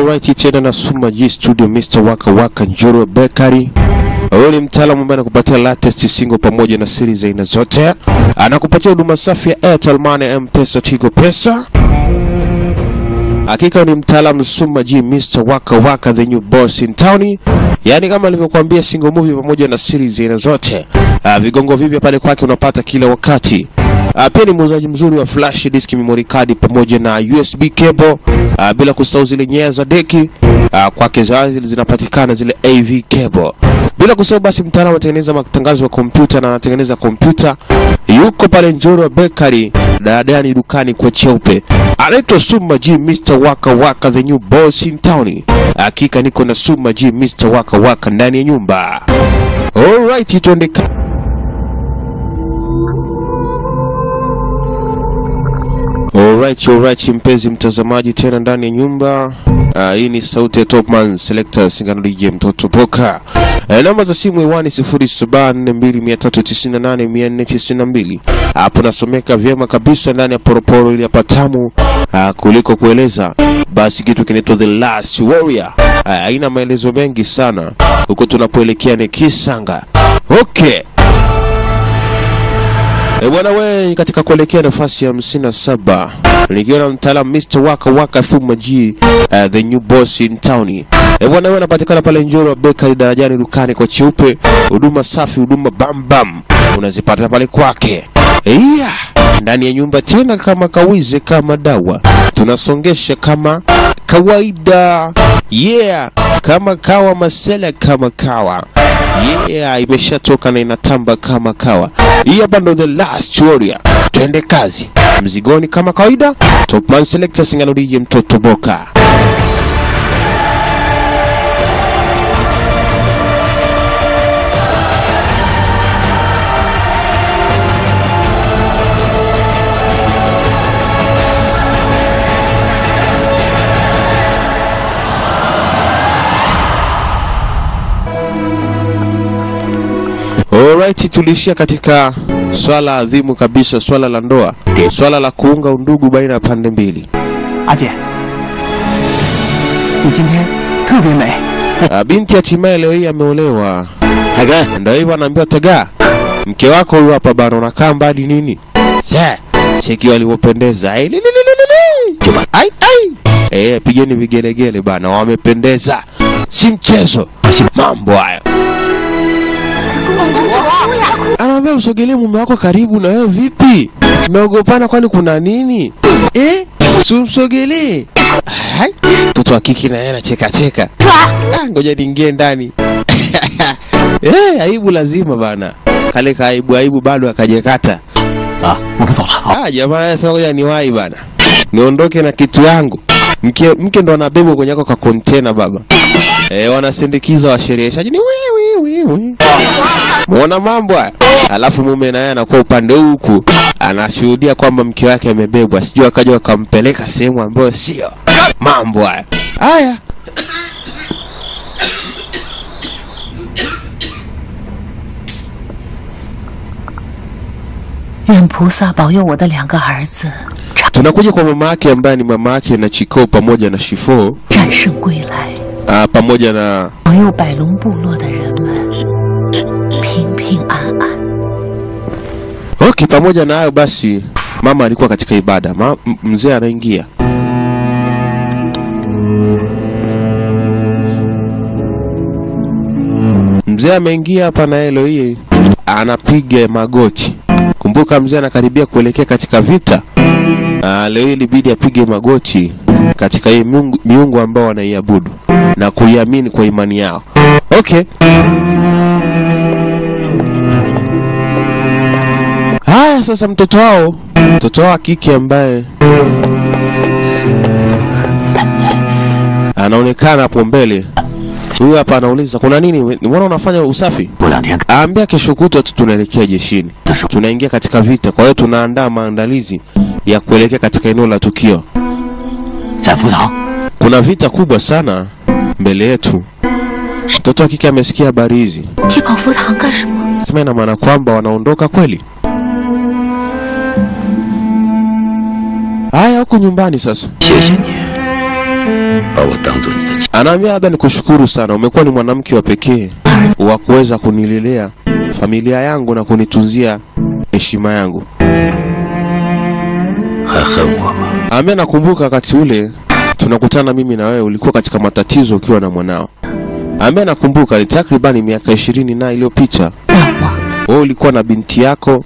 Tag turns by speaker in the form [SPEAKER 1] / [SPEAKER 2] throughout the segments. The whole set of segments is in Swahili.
[SPEAKER 1] Alright, tena na Suma G Studio, Mr. Waka Waka Njoro Bakery. Huyu ni mtaalamu ambaye anakupatia latest single pamoja na series za aina zote. Anakupatia huduma safi ya Airtel Money, M-Pesa, Tigo Pesa. Hakika ni mtaalamu Suma G, Mr. Waka Waka, the new boss in town. Yaani kama alivyokuambia single movie pamoja na series za aina zote. Uh, vigongo vipya pale kwake unapata kila wakati. Uh, pia ni muuzaji mzuri wa flash disk, memory card pamoja na USB cable. Uh, bila kusahau zile nyaya za deki uh, kwake zazi zinapatikana zile AV cable. Bila kusahau basi mtaalamu anatengeneza matangazo ya kompyuta na anatengeneza kompyuta. Yuko pale Njoro Bakery, dadani dukani kwa cheupe. Anaitwa Suma G Mr. Waka Waka the new boss in town. Hakika niko na Suma G Mr. Waka Waka ndani ya nyumba. Alright, tuende ka- Alright, alright, mpenzi mtazamaji tena ndani ya nyumba. Uh, hii ni sauti ya Topman Selector Singano DJ Mtoto Poka. Uh, namba za simu hewani 0742398492. Hapo nasomeka vyema kabisa ndani ya poroporo ili apatamu uh, kuliko kueleza. Basi kitu kinaitwa The Last Warrior. Uh, haina maelezo mengi sana. Huko tunapoelekea ni Kisanga. Okay. E bwana we, katika kuelekea nafasi ya hamsini na saba nikiwa na mtaalamu Mr. Waka Waka Thuma G, uh, the new boss in town. E bwana we, anapatikana pale Njoro Bakery darajani dukani kwa cheupe, huduma safi, huduma bam bam unazipata pale kwake. Yeah, ndani ya nyumba tena kama kawize kama dawa, tunasongesha kama kawaida. Yeah, kama kawa masela kama kawa Yeah, imeshatoka na inatamba kama kawa. Hii hapa ndo the last warrior. Twende kazi. Mzigoni kama kawaida. Topman Selector Singano DJ Mtoto Boka. Alright, tulishia katika swala adhimu kabisa, swala la ndoa, swala la kuunga undugu baina ya pande mbili.
[SPEAKER 2] 阿姐，你今天特别美。
[SPEAKER 1] Ah, Binti hatimaye leo hii ameolewa.
[SPEAKER 3] 大哥，
[SPEAKER 1] Ndio hivyo anaambiwa taga, mke wako huyu hapa bana, unakaa mbali nini? Sa, cheki walivyopendeza. Ai, li, li, li, li, li, li. Ai, ai. Eh, pigeni vigelegele bana, wamependeza. Si mchezo. Mambo hayo. Anaambia msogelee mume wako karibu na wewe vipi? Mmeogopana kwani kuna nini? Eh? Si umsogelee. Hai, mtoto wa kike na yeye anacheka cheka. Ah, ngoja niingie ndani. Eh, aibu lazima bana. Kale ka aibu aibu bado akajekata.
[SPEAKER 2] 啊，我们走了。好，
[SPEAKER 1] Ah, jamaa anasema ngoja niwahi bana. Niondoke na kitu yangu. Mke mke ndo anabebwa kwenye ako ka container baba. Eh, wanasindikiza washereheshaji ni wi wi wi wi. Muona mambo haya. Alafu mume naye anakuwa upande huku anashuhudia kwamba mke wake amebebwa, sijui akaja wakampeleka sehemu ambayo sio. Mambo haya. Haya.
[SPEAKER 4] 愿菩萨保佑我的两个儿子
[SPEAKER 1] Tunakuja kwa mama yake ambaye ni mama yake na Chiko pamoja na Shifo
[SPEAKER 4] 战胜归来，
[SPEAKER 1] ah, pamoja na
[SPEAKER 4] 保佑百龙部落的人们平平安安。
[SPEAKER 1] Okay, pamoja na hayo basi, mama alikuwa katika ibada. Ma, m- mzee anaingia. Mzee ameingia hapa na Elo hii anapiga magoti. Kumbuka mzee anakaribia kuelekea katika vita. Ah, leo hii ilibidi apige magoti katika hii miungu, miungu ambao wanaiabudu na kuiamini kwa imani yao. Okay. Haya sasa, mtoto wao mtoto wao wa kike ambaye anaonekana hapo mbele, huyu hapa anauliza kuna nini? Mbona unafanya usafi?
[SPEAKER 2] 过两天
[SPEAKER 1] Aambia kesho kutwa tu tunaelekea jeshini, tunaingia katika vita, kwa hiyo tunaandaa maandalizi ya kuelekea katika eneo la tukio.
[SPEAKER 2] 在福堂，
[SPEAKER 1] Kuna vita kubwa sana mbele yetu. Mtoto wa kike amesikia habari hizi,
[SPEAKER 4] 去跑佛堂干什么？
[SPEAKER 1] sema ina maana kwamba wanaondoka kweli? Haya, huku nyumbani sasa
[SPEAKER 2] 谢谢你。
[SPEAKER 3] 把我当做你的亲，
[SPEAKER 1] Anaambia labda nikushukuru sana, umekuwa ni mwanamke wa pekee wa kuweza kunilelea familia yangu na kunitunzia heshima yangu.
[SPEAKER 3] 还恨我吗？
[SPEAKER 1] Anaambia nakumbuka wakati ule tunakutana mimi na wewe, ulikuwa katika matatizo ukiwa na mwanao. Anaambia nakumbuka ni takribani miaka ishirini na iliyopita,
[SPEAKER 4] 但我
[SPEAKER 1] wewe ulikuwa na binti yako,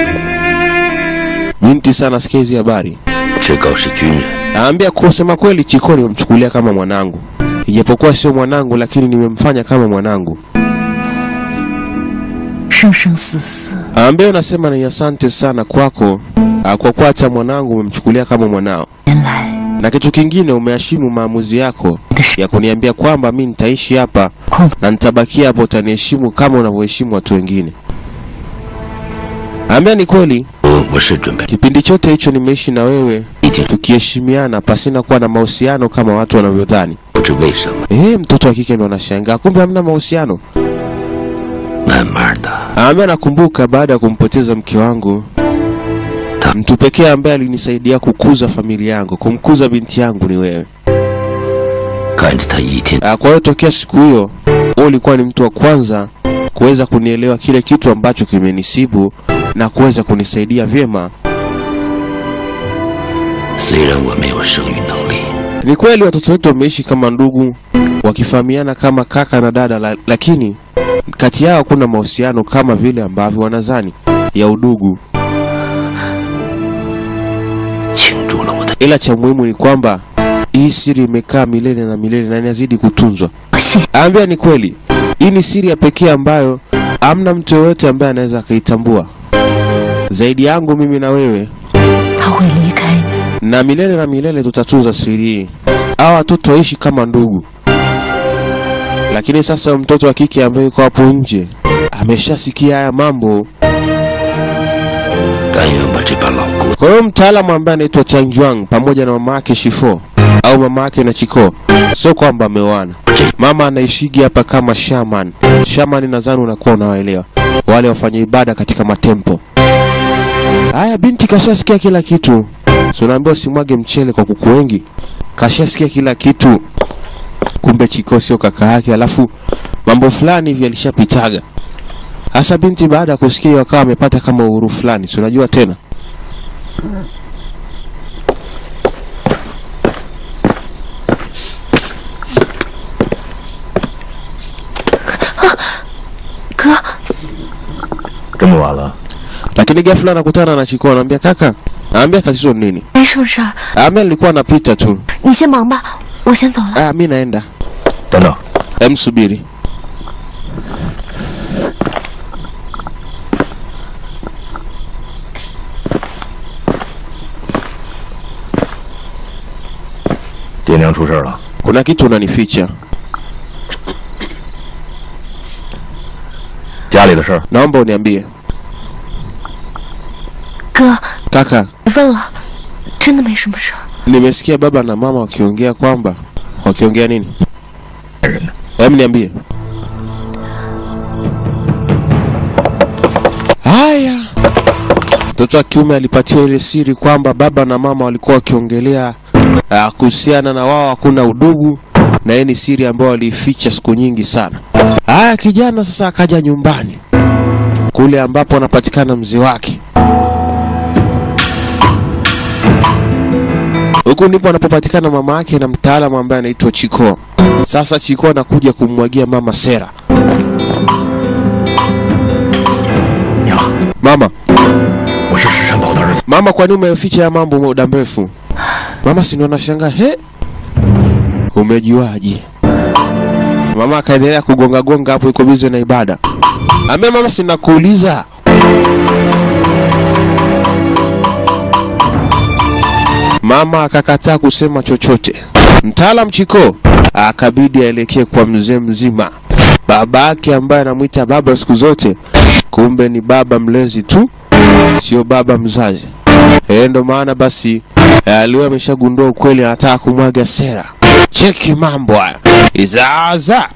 [SPEAKER 1] binti sana, sikia hizi habari.
[SPEAKER 3] 志高是军人，
[SPEAKER 1] Naambia kusema kweli, Chiko nimemchukulia kama mwanangu, ijapokuwa sio mwanangu, lakini nimemfanya kama mwanangu.
[SPEAKER 4] 生生死死，
[SPEAKER 1] Ambaye nasema ni asante sana kwako ah, kwa kuwa hata mwanangu umemchukulia kama mwanao,
[SPEAKER 4] 原来
[SPEAKER 1] na kitu kingine umeheshimu maamuzi yako
[SPEAKER 4] 你的是
[SPEAKER 1] ya kuniambia kwamba mi nitaishi hapa
[SPEAKER 4] 空
[SPEAKER 1] na nitabakia hapo, utaniheshimu kama unavyoheshimu watu wengine. Ambia ni kweli,
[SPEAKER 3] 我我是准备
[SPEAKER 1] kipindi chote hicho nimeishi na wewe
[SPEAKER 3] 已经
[SPEAKER 1] tukiheshimiana pasina kuwa na mahusiano kama watu wanavyodhani.
[SPEAKER 3] 不知为什么，
[SPEAKER 1] Eh, mtoto wa kike ndo anashangaa, kumbe hamna mahusiano.
[SPEAKER 3] 慢慢的，
[SPEAKER 1] Ambia nakumbuka baada ya kumpoteza mke wangu,
[SPEAKER 3] Ta-
[SPEAKER 1] mtu pekee ambaye alinisaidia kukuza familia yangu, kumkuza binti yangu ni wewe.
[SPEAKER 3] 看着他一天
[SPEAKER 1] Ah, Kwa hiyo tokea siku hiyo wewe ulikuwa ni mtu wa kwanza kuweza kunielewa kile kitu ambacho kimenisibu na kuweza kunisaidia vyema.
[SPEAKER 3] 虽然我没有生育能力，
[SPEAKER 1] Ni kweli watoto wetu wameishi kama ndugu, wakifahamiana kama kaka na dada, la, lakini kati yao hakuna mahusiano kama vile ambavyo wanazani ya udugu.
[SPEAKER 3] 倾注了我的
[SPEAKER 1] Ila cha muhimu ni kwamba hii siri imekaa milele na milele na inazidi kutunzwa.
[SPEAKER 4] 谢
[SPEAKER 1] Ambia ni kweli, hii ni siri ya pekee ambayo hamna mtu yoyote ambaye anaweza akaitambua zaidi yangu mimi na wewe,
[SPEAKER 4] 他会离开你，
[SPEAKER 1] na milele na milele tutatunza siri hii. Hawa watoto waishi kama ndugu, lakini sasa mtoto wa kike ambaye yuko hapo nje ameshasikia haya mambo.
[SPEAKER 3] 但愿我这把老骨
[SPEAKER 1] Kwa hiyo mtaalamu ambaye anaitwa Chang Juang pamoja na mama yake Shifo au mama yake na Chiko, sio kwamba ameoana. Mama anaishigi hapa kama shaman. Shaman nadhani unakuwa unawaelewa, wale wafanya ibada katika matempo. Haya, binti kashasikia kila kitu, si unaambiwa usimwage mchele kwa kuku wengi. Kashasikia kila kitu, kumbe Chiko sio kaka yake, alafu mambo fulani hivi alishapitaga. Hasa binti baada ya kusikia hiyo akawa amepata kama uhuru fulani, si unajua tena
[SPEAKER 4] 哥，
[SPEAKER 2] 这么晚了，
[SPEAKER 1] lakini ghafla anakutana na Chiko anamwambia kaka, anambia tatizo ni nini?
[SPEAKER 4] 没什么事儿，
[SPEAKER 1] Amia nilikuwa napita tu.
[SPEAKER 4] 你先忙吧，我先走了。
[SPEAKER 1] Ah, mi naenda.
[SPEAKER 2] 等等，
[SPEAKER 1] Em, subiri.
[SPEAKER 2] “爹娘出事了，
[SPEAKER 1] Kuna kitu unanificha.
[SPEAKER 2] 家里的事儿
[SPEAKER 1] Naomba uniambie.
[SPEAKER 4] 哥，
[SPEAKER 1] Kaka,
[SPEAKER 4] 别问了，真的没什么事儿。
[SPEAKER 1] nimesikia baba na mama wakiongea kwamba wakiongea nini?
[SPEAKER 2] 爱人呢？
[SPEAKER 1] Em, niambie. Haya. Mtoto wa kiume alipatiwa ile siri kwamba baba na mama walikuwa wakiongelea ah, kuhusiana na wao hakuna udugu na hii ni siri ambayo waliificha siku nyingi sana. Haya, kijana sasa akaja nyumbani kule ambapo anapatikana mzee wake. Huku ndipo anapopatikana mama yake na mtaalamu ambaye anaitwa Chiko. Sasa Chiko anakuja kummwagia mama sera.
[SPEAKER 2] 娘，
[SPEAKER 1] Mama,
[SPEAKER 2] 我是石山宝的儿子，
[SPEAKER 1] mama, kwani umeficha ya mambo muda mrefu? Mama si ndo anashangaa, he, umejuaje? Mama akaendelea kugonga gonga hapo, yuko bizi na ibada. Ambia mama, si nakuuliza. Mama akakataa kusema chochote. Mtaalam Chiko akabidi aelekee kwa mzee mzima, baba yake ambaye anamwita baba siku zote, kumbe ni baba mlezi tu, sio baba mzazi. Eh, ndo maana basi eh, aliwa ameshagundua ukweli, anataka kumwaga sera. Cheki mambo haya, izaza.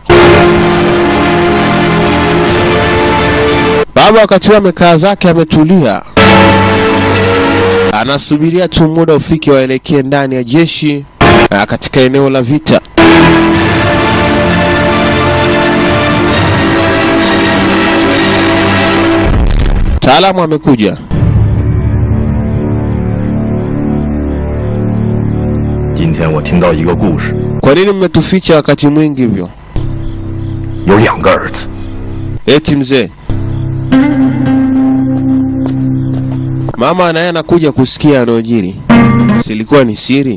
[SPEAKER 1] Baba wakati huo amekaa zake, ametulia, anasubiria tu muda ufike waelekee ndani ya jeshi ah, katika eneo la vita. Mtaalamu amekuja.
[SPEAKER 2] 今天我听到一个故事，
[SPEAKER 1] Kwa nini mmetuficha wakati mwingi hivyo?
[SPEAKER 2] 有两个儿子，
[SPEAKER 1] Eti mzee, mama naye anakuja kusikia yanayojiri. Silikuwa ni siri?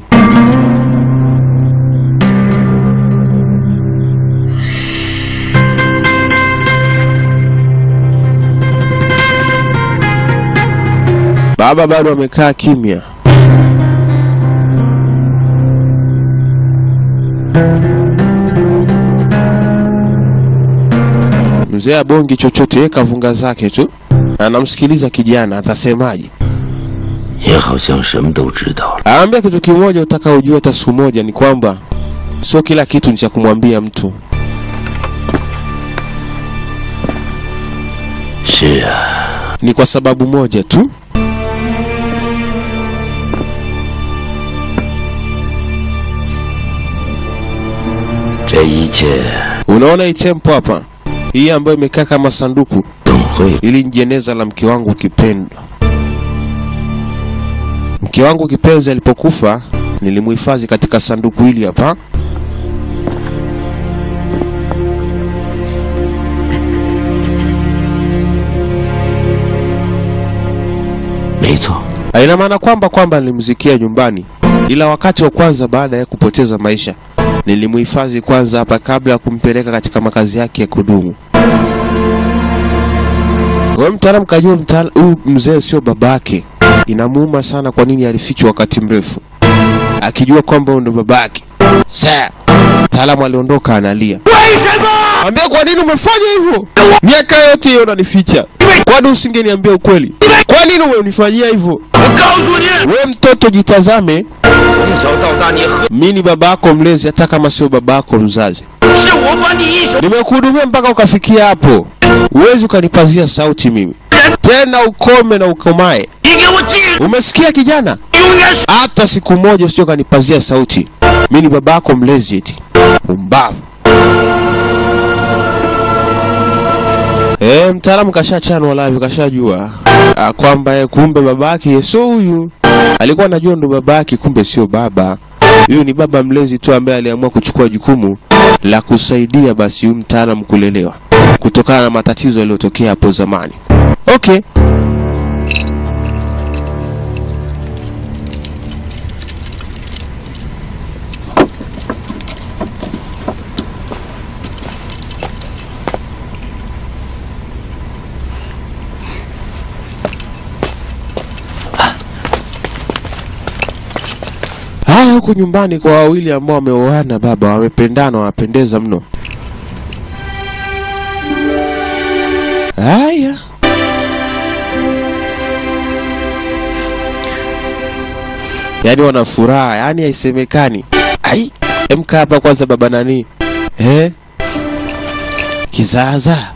[SPEAKER 1] Baba bado amekaa kimya. Mzee abongi chochote, yeye kavunga zake tu, anamsikiliza kijana atasemaje.
[SPEAKER 3] 也好像什么都知道了。
[SPEAKER 1] Aambia kitu kimoja utakaojua hata siku moja ni kwamba sio kila kitu ni cha kumwambia mtu.
[SPEAKER 3] 是啊，
[SPEAKER 1] Ni kwa sababu moja tu.
[SPEAKER 3] “这一切
[SPEAKER 1] Unaona hii tempo hapa, hii ambayo imekaa kama sanduku,
[SPEAKER 3] 总会
[SPEAKER 1] ili ni jeneza la mke wangu kipendwa. Mke wangu kipenzi alipokufa, nilimuhifadhi katika sanduku hili hapa.
[SPEAKER 3] 没错，
[SPEAKER 1] Haina maana kwamba kwamba nilimzikia nyumbani, ila wakati wa kwanza baada ya kupoteza maisha nilimuhifadhi kwanza hapa kabla ya kumpeleka katika makazi yake ya kudumu. Wewe mtaalamu kajua mtaala- huyu mzee sio babake. Inamuuma sana kwa nini alifichwa wakati mrefu, akijua kwamba huyu ndo babake. Sasa mtaalamu aliondoka analia. Ambia kwa nini umefanya hivyo? Miaka yote hiyo unanificha. Kwani usingeniambia ukweli? Kwa nini umenifanyia hivyo?
[SPEAKER 3] 我告诉你，
[SPEAKER 1] We mtoto jitazame,
[SPEAKER 3] 从小到大你和
[SPEAKER 1] mi ni baba yako mlezi, hata kama sio baba yako mzazi.
[SPEAKER 3] 是我把你一手
[SPEAKER 1] Nimekuhudumia mpaka ukafikia hapo, huwezi ukanipazia sauti mimi tena. Ukome na ukomae,
[SPEAKER 3] 你给我记住，
[SPEAKER 1] umesikia kijana?
[SPEAKER 3] 永远是
[SPEAKER 1] Hata siku moja usije ukanipazia sauti. Mi ni baba yako mlezi, eti umbavu. Eh, mtaalamu kashachanwa live, kashajua ah, kwamba eh, kumbe babake sio huyu. Alikuwa anajua ndo babake, kumbe sio baba. Huyu ni baba mlezi tu ambaye aliamua kuchukua jukumu la kusaidia basi huyu mtaalamu kulelewa kutokana na matatizo yaliyotokea hapo zamani. Okay. Haya, huko nyumbani kwa wawili ambao wameoana baba, wamependana, wanapendeza mno. Haya, yaani wana furaha, yaani haisemekani. Ai, emka hapa kwanza, baba nani, eh, kizaazaa